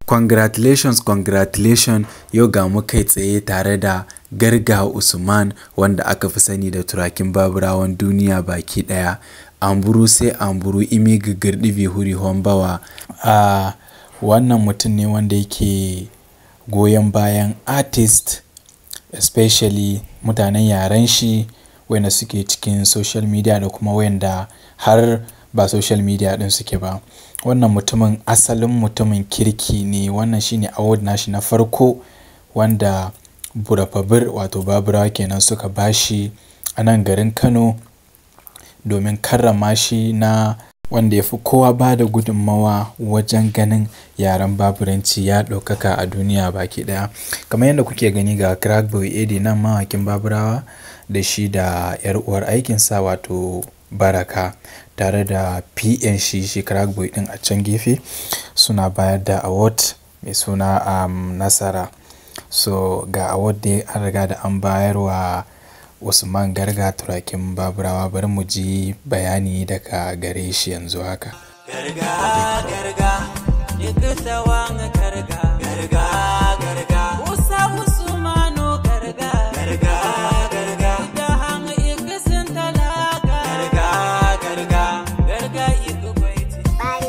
Congratulations, congratulations yau ga mu kai tsaye tare da Garga Usman wanda aka fi sani da turakin baburawan duniya baki ɗaya. Amburu sai amburu imi gigirɗi bihuri hombawa. A wannan mutum ne wanda yake goyon bayan artist especially mutanen yaren shi wayanda suke cikin social media da kuma wayanda har ba social media ɗin suke ba. Wannan mutumin asalin mutumin kirki ne. Wannan shine award nashi na farko wanda Burapabir wato Baburawa kenan suka ba shi a nan garin Kano domin karrama shi na wanda ya fi kowa bada gudummawa wajen ganin yaren Baburanci ya ɗaukaka a duniya baki ɗaya. Kamar yadda kuke gani ga Crack Boy Eddie nan mawakin Baburawa da shi da 'yar uwar aikinsa wato Baraka tare da PN shi, shi Crack Boy ɗin a can gefe suna bayar da award mai suna um, Nasara. So ga award dai an riga da an bayar wa Usman Garga turakin Baburawa bari mu ji bayani daga gare shi yanzu haka. Garga garga yadda sawan garga garga garga Musa Usmanu garga garga garga da hanga ikasin talaka garga garga garga iku baiti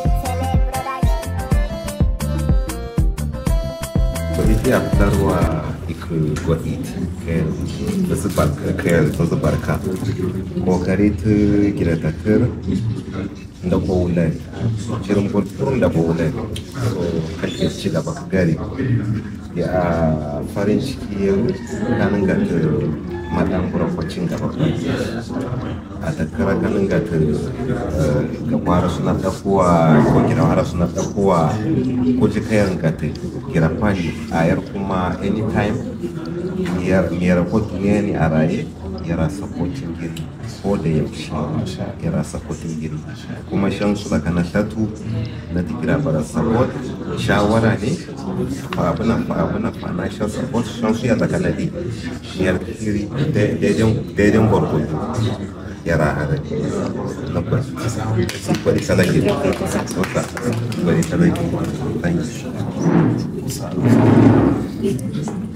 Poliția fitarwa iku gwa'it kayan da su barka kayan da su barka kokari ta gida takar da kowulan shirin gudun da kowulan so kake ci gaba ka gari ya farin ciki yau kanin ga ta madan burakwacin gaba a tattara kanin ga ta ga kwara suna tafowa ko gina wara suna tafowa ko ji kayan ga ta gira kwani a yar kuma anytime miyar ko duniya ne a raye yara sapotin giri ko da yaushe yara sapotin giri kuma shan su daga na tatu na digira bara support shawara ne fa abuna fa abuna financial support shan su ya daga na di miyar giri daidai gwargwado yara hare na ba su kwari salage sota kwari salage thank you